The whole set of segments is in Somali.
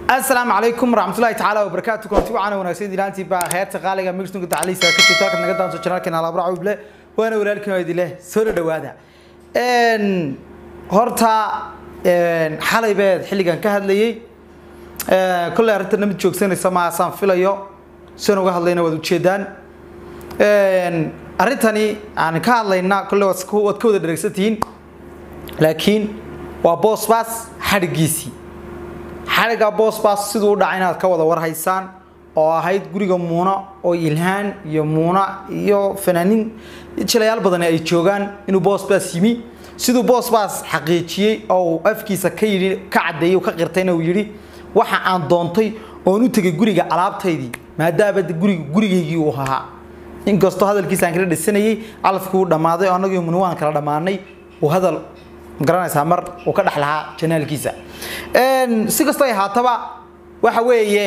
asalaamu calaykum waraxmatullahi tacaala wabarakaatu kulanti wacaana wanaagsan dilaantii baa heerta qaaliga migstunka tacliisa ka jirta halkaad naga daanso janaalkeena alaabra cawble waana walaalkiin oo idile soo dhawaada horta xalay beed xilligan ka hadlayay kolley arrintan mid joogsanaysa maasaan filayo sian uga hadlayna waad ujeedaan arrintani aan ka hadlayna kolley waad ka wada dheregsantihiin laakiin waa boosbaas xadhigiisii xadhigga boosbaas siduu u dhacay inaad ka wada warhaysaan oo ahayd guriga muuna oo ilhaan iyo muuna iyo fanaaniin jilayaal badan ay joogaan inuu boosbaas yimi siduu boosbaas xaqiijiyey oo uu afkiisa ka yidhi ka caddeeyey ka qirtayna uu yidhi waxa aan doontay oon u tegay guriga alaabtaydii maadaama guriga gurigaygii uu ahaa inkastoo hadalkiisa aan kala dhisanayay calafkii uu dhammaaday oo annagii muni waan kala dhammaanay uu hadal magaranaysaa mar uu ka dhex lahaa janaalkiisa si kastoo ay haataba waxa weeye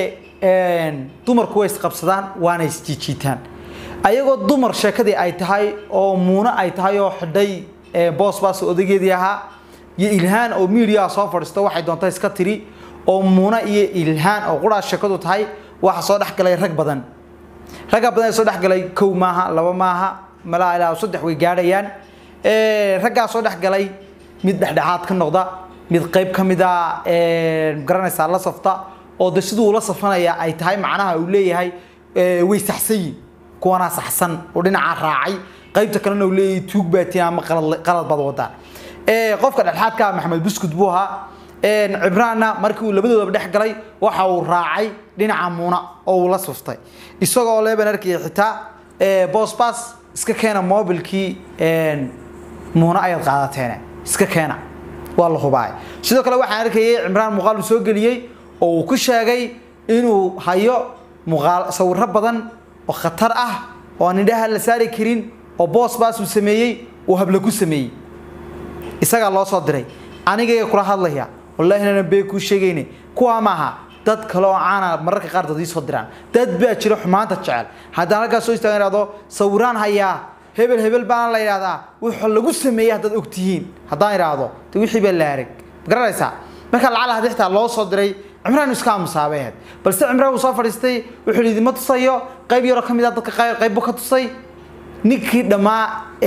dumarku way isqabsadaan waana isjiijiitaan ayagoo dumar sheekadii ay tahay oo muuno ay tahay oo xidhay boosbaas odageedii ahaa iyo ilhaan oo miidiyaa soo fadhiisto waxay doonta iska tiri oo muuno iyo ilhaan oo quraas sheekadu tahay waxa soo dhexgalay rag badan ragga badan ee soo dhexgalay kow maaha laba maaha malaa ilaa saddex way gaadhayaan raggaa soo dhexgalay mid dhexdhexaad ka noqda mid qayb ka mida garanaysaa la safta oo de siduu ula safanaya ay tahay macnaha uu leeyahay way saxsanyiin kuwanaa saxsan oo dhinacaa raacay qaybta kalena uu leeyahay tuug baatiin ama qalad baad wadaan qofka dhexdhexaadka maxamed buskud buu ahaa cibraanna markii uu labadoodaba dhex galay waxa uu raacay dhinaca muuna oo uu la suftay isagoo leeban arkaya xitaa boosbaas iska keena mobilkii muuna ayaad qaadateene iska keena waa la hubaay sidoo kale waxaan arkayay cimraan muuqaal uu soo geliyey oo uu ku sheegay inuu hayo muuqaal sawirro badan oo khatar ah oo aan indhaha la saari karin oo boosbaas uu sameeyey uu habla ku sameeyey isagaa loo soo diray anigaya kula hadlaya wallahi inaanan bee kuu sheegayne kuwaa maaha dad kale oo caana mararka qaar dad ii soo diraan dad baa jira xumaanta jecel haddaan halkaas soo istaagan ihahdo sawiraan hayaa hebel hebel baana la yidhahdaa wuxuu lagu sameeyey haddaad og tihiin haddaan idhaahdo de wixii baa la arag magaranaysaa marka lacala haddii xitaa loo soo diray cimraan iska aamusaabay ahayd balse cimraan uu soo fadhiistay wuxuu yidhi ma tusayo qayb yaroo ka mid ah dadka qayb buu ka tusay ninkii dhammaa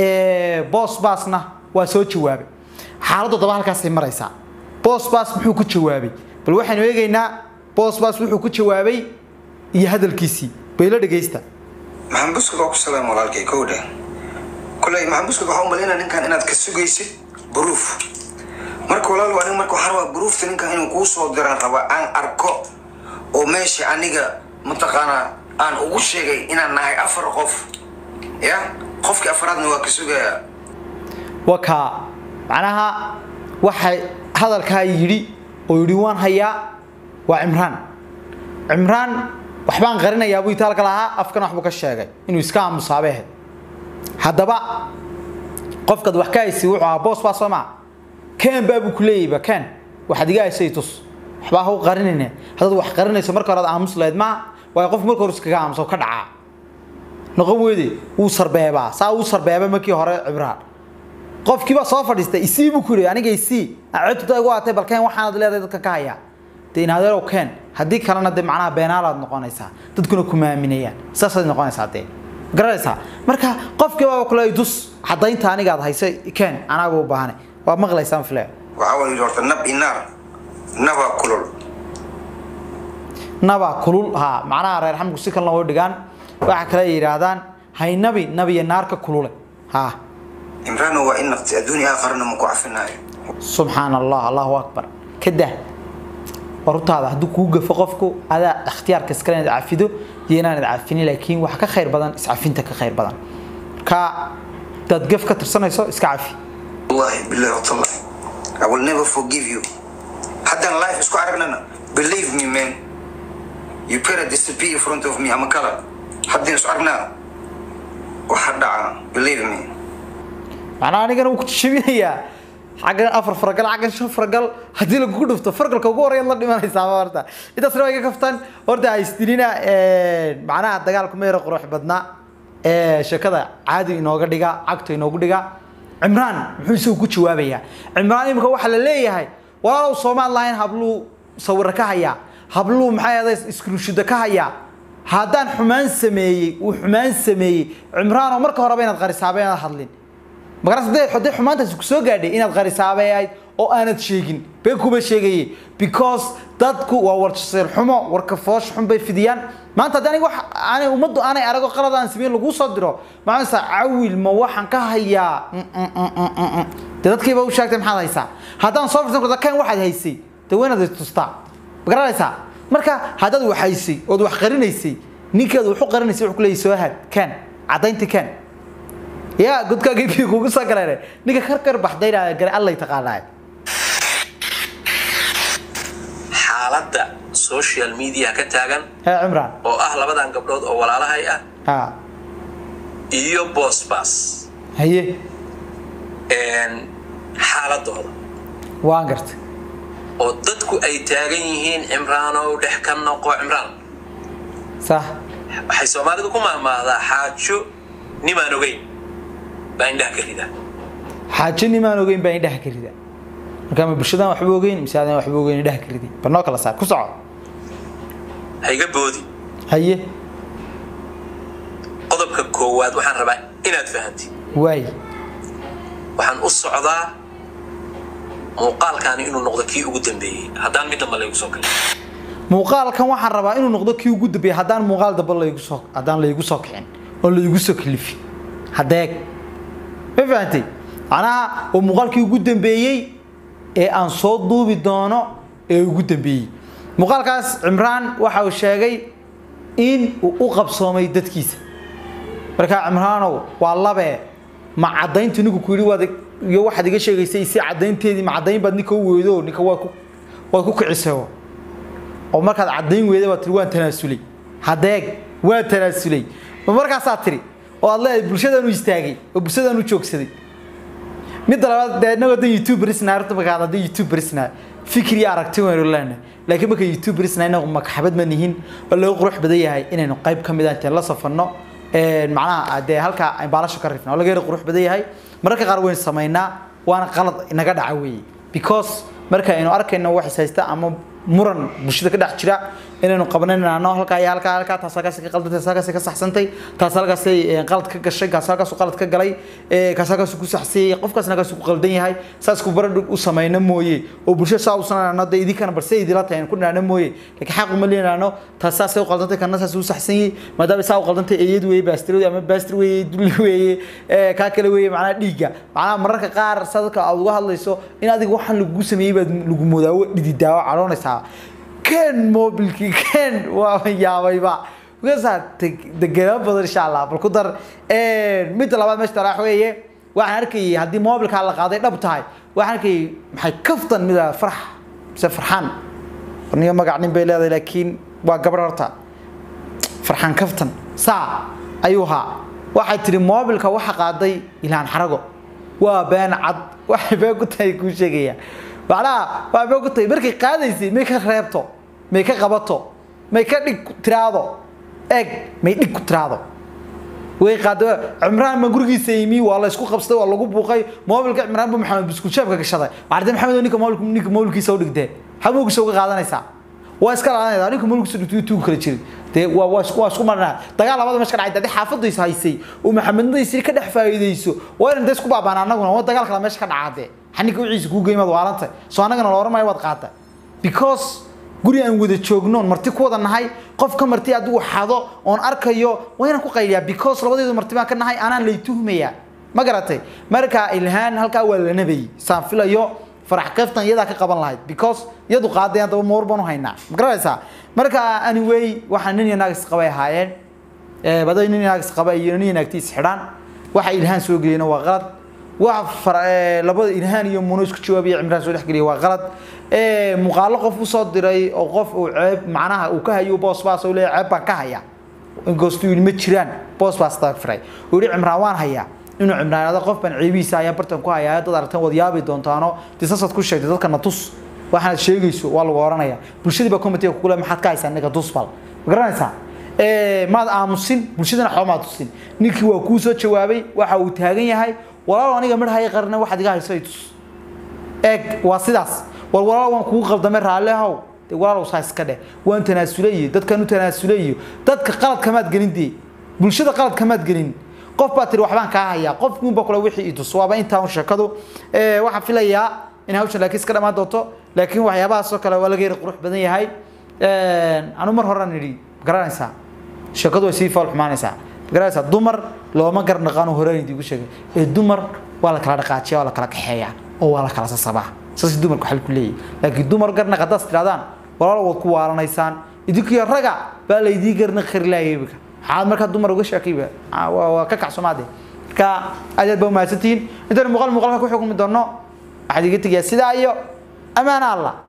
boos baasna waa soo jawaabay xaaladdu daba halkaasay maraysaa boos baas muxuu ku jawaabay bal waxaynu eegaynaa boos baas wuxuu ku jawaabay iyo hadalkiisii baylo dhegaysta maxamed buskud waa ku salaam walaalkay kowdha koley maxamed buskud waxaa u malaynaa ninkan inaad ka sugaysid buruuf marka walaal aniga marka waxaan rabaa buruufta ninkan inuu kuu soo diraan rabaa aan arko oo meesha aniga mataqaanaa aan ugu sheegay inaan nahay afar qof ya qofkii afaraadna waa ka sugayaa wakaa macnaha waxay hadalkaa yidhi oo yidhi waan hayaa waa cimraan cimraan waxbaan qarinayaa buu itaalka lahaa afkana waxbuu ka sheegay inuu iska aamusaabe ahayd haddaba qofkaad wax ka haysi wuxuu ahaa boos baa soo maa ken baa buu ku leeyayba ken waxaad iga haysay tus waxbaa ha u qarinayne haddaad wax qarinayso marka hore ad aamus lahayd maa waayo qof marka hore iskaga aamuso ka dhacaa noqon weyde wuu sarbeebaa saa wuu sarbeeba markii hore cibraan qofkiiba soo fadhiistay isii buu ku yidhi aniga isii codtuda igu aatay bal ken waxaanad leedahay dadka ka hayaa dee inaadeerow ken haddii kalena dee macnaha beenaalaad noqonaysaa dadkuna kuma aaminayaan saasaad noqonaysaa dee garanaysaa marka qofkiibaaba kule dus caddaynta anigaad haysa ken anaaga u baahanay waa maqlaysaan file waxaa wala yidhi horta nab inaar naba kulul naba kulul ha macnaha reer xamku si kalena way dhigaan waxa kale ay yidhaahdaan haynabi nabiya naarka kulule ha imraano waa in naqti adduunya aakharana maku cafinaayo subxaan allah allahu akbar kadah warutaada hadduu kuu gafo qofku adaa ikhtiyaarka iskale inaad cafido iyo inaanad cafinin laakiin wax ka khayr badan iscafinta ka khayr badan marka hadaad gaf ka tirsanayso iska cafi wallahi billahi watallahi i will never forgive you haddaan life isku aragnana believe me man you better disappear in front of me ama kala haddaan isku aragnaa waxa dhaca believe me macnaa anigana wuu ku jabinayaa xaggan afar faragal xaggan shan faragal haddii lagugu dhufto fargalka ugu horeeyaad la dhimanaysaa horta intaasna waa iga kaftan horta haystinina macnaha dagaalku ma yaro qurux badna sheekada caadi inooga dhiga cagta inoogu dhiga cimraan muxuu isagu ku jawaabayaa cimraan imika waxaa la leeyahay walaalow soomaad lahayn habluu sawiro ka hayaa habluu maxay ahaday iskruushida ka hayaa haddaan xumaan sameeyey uu xumaan sameeyey cimraanoo marka horeba inaad qarisaabay inaad hadlin magaras hadday hadday xumaantaasi kusoo gaadhay inaad qarisaabay ahayd oo aanad sheegin been kuma sheegaye because dadku waa warjasir xumo warka foosh xun bay fidiyaan maanta haddii aniga wax aanay ummaddu aanay arago qalad aan sameyn laguu soo diro maxaa cawil ma waxaan ka hayaa dee dadkiiba u sheegtay maxaad haysaa haddaan soo firsan karto kan waxaad haysay dee waynaad istustaa ma garanaysaa marka haddaad wax haysay ood wax qarinaysay ninkeedu wuxu qarinaysay wuxuu ku leeyahay soo had kan caddaynti kan yaa godkaagii kugu soo galeen ninka karkar baxdayna gare allay taqaanaa xaaladda social media ka taagan hee cimraan oo ah labadan gabdhood oo walaalahay ah ha iyo boosbaas haye xaaladooda waan gartay oo dadku ay taagan yihiin cimraanow dhex ka noqo cimraan sax waxay soomaalidu ku mahmaahdaa xaajo nimaan ogeyn baa indhaha ka rida xaajo nimaan ogeyn baa indhaha ka rida markaa ma bulshadaan waxba ogeyn mise adaan waxba ogeyn indhaha ka riday bal noo kala saar ku soco ha iga boodi haye qodobka koowaad waxaan rabaa inaad fahantid waay waxaan u socdaa muuqaalkaani inuu noqdo kii ugu dambeeyey haddaan mid damba laygu soo galin muuqaalkan waxaan rabaa inuu noqdo kii ugu dambeeyay haddaan muuqaal damba laygu soo haddaan laygu soo kicin oo laygu soo kalifin hadeeg ma fahantay macnaha waa muuqaalkii ugu dambeeyey ee aan soo duubi doono ee ugu dambeeyey muuqaalkaas cimraan waxa uu sheegay in uu u qabsoomay dadkiisa markaa cimraanow waa labee ma caddayntu ninku ku yidhi waad iyo waxaad iga sheegaysay si caddaynteedii ma caddayn baad ninka u weydo ninka waad ku waad ku kicisay oo markaad caddayn weyday baad tiri waan tanaasulay hadeeg waan tanaasulay ma markaasaad tiri oo aad leedahay bulshadaan u istaagay oo bulshadaan u joogsaday midda labaad dee innagoo dan youtuberisna arrinta markaad haddii youtuberisna fikir iyo aragti waynu leenahay laakiin marka youtuberisna inagu makaxabad ma nihin oo laga qurux badan yahay inaynu qayb ka mid ah intaan la safanno macnaha dee halkaa aan baalasho ka rifna oo laga yara qurux badan yahay mararka qaar waynu samaynaa waana qalad inaga dhaca weeye because marka aynu arkayno wax is haysta ama muran bulshada ka dhex jira inaynu qabanayno halkaa iyo halkaa halkaa taas halkaas ka qaldantay taas halkaas ka saxsantay taas halkaas qalad ka gashay kaas halkaas qalad ka galay kaas halkaas ku saxsiyay qofkaasna halkaas ku qaldan yahay saas ku baradh u samayna mooye oo bulshada saa u sanayno dee idinkana balse idila tahay aan ku dhanaano mooye laakiin xaq uma leenaano taas saasay u qaldantay kana saas u saxsan yahay maadaama saa u qaldantay eeyad weeye baastirodi ama baastir weeye dulli weeye kaa kale weeye macnaha dhiigga macnaha mararka qaar sadka aad uga hadlayso in adiga waxaan lagu sameeyey baad lagu moodaawo dhididaawo cadhoonaysaa كان موبلكي كان ويابيبا وكذا دغنا بدل ان شاء الله بل كدر ee mid labaad meesha tarax weeye waxaan arkay hadii mobilka la qaaday dhab tahay waxaan arkay maxay kaftan mid farx se farxan niyo magac nin bay leedahay laakiin waa gabar horta farxan kaftan saa ayuha waxay tiri mobilka waxa qaaday ilaan xarago waa been cad waxay been ku tahay ku sheegaya macnaha waa been ku tahay markay qaadaysay may ka reebto may ka qabato may ka dhig tiraado eeg may dhig ku tiraado way qaado cimraan ma gurigiisa yimi waa la isku qabsaday waa lagu buuqay mobilka cimraan buu maxamed bisku jeebka gashaday waarde maxamed ninka mobilka ninka mobilkiisa u dhigtee xamuugisa uga qaadanaysaa waa iska laadanaysaa ninka mobilkiisa dhigtay tuu kala jiray dee waa waa isku waa isku marnaa dagaal labada meesha ka dhacay dadii xaafadaysa haysay oo maxamednadiisa ka dhex faa'iideyso waa inaan isku baabaan annaguna waa dagaal kala meesha ka dhacade xanika wiciisa kuu geeymaad waarantay soo annagana la oranayo waad qaatay because guri aan wada joogno marti ku wada nahay qof ka marti adigu xado oon arkayo waa inaan ku qayliyaa because labadeedu marti baan ka nahay anaan lay tuhmayaa ma garatay marka ilhaan halkaa waa la nabayay saan filayo farax kaftan iyadaa ka qaban lahayd because iyadu qaadayaan daba moor baan u haynaa ma garanaysaa marka anyway waxaan nin iyo naag isqabay ahaayeen baday nin iyo naag isqaba iyo nin iyo naagtiis xidhaan waxa ilhaan soo geliyeen waa qalad waxa labada ilhaan iyo muno isku jawaabaya cimraan soo dhex geliyay waa qalad muuqaalo qof u soo diray oo qof uu ceeb macnaha uu ka hayo boos baas oo leeyahay ceeb baan ka hayaa inkastoo yidhi ma jiraan boos baas taagfiray uu yidhi cimraan waan hayaa inuu cimraanada qof baan ceebihiisa ayaa bartan ku hayaa dad aragtan wad yaabi doontaano disasaad ku sheegtay dadkana tus waxaad sheegayso waa lagu oranaya bulshadii baa committee ku kule maxaad ka haysaa ninka tusbal ma garanaysaa maad aamusin bulshadana waxba maad tusin ninkii waa kuu soo jawaabay waxa uu taagan yahay walaal aniga midhaya qarna waxaad iga hayso tus eeg waa sidaas war walaal waan kugu qaldamay raalli ahow dee walaalow saa iska dheh waan tanaasulayo dadkan u tanaasulayo dadka qalad kamaad gelin dee bulshada qalad kamaad gelin qof baa tiri waxbaan kaa hayaa qof muunba kule wixii idus waaba intaa un sheekadu Eh, waxaan filayaa in hawshan laakiin iska dhammaan doonto laakiin waxyaabahaasoo kale waa laga yari qurux badan yahay anu mar horan idhi garanaysaa sheekadu way sii fool xumaanaysaa garanaysaa dumar looma garnaqaano horaan idigu sheegay ee dumar waa la kala dhaqaajiya waa la kala kaxeeyaa oo waa la kala sasabaa saas dumarku xal ku leeyahay laakiin dumar garnaq haddaad tirahdaan walaalo waad ku waalanaysaan idinkiyo raga baa laydii garnaq kari laayay imika maxaad markaa dumar uga sheekayba Ah, waa waa ka kacsomaade marka aad aad baa umahadsantihiin intaan muuqaal muuqaalka ku xukumi doono waxaad iga tegayaa sidaa iyo amaana allah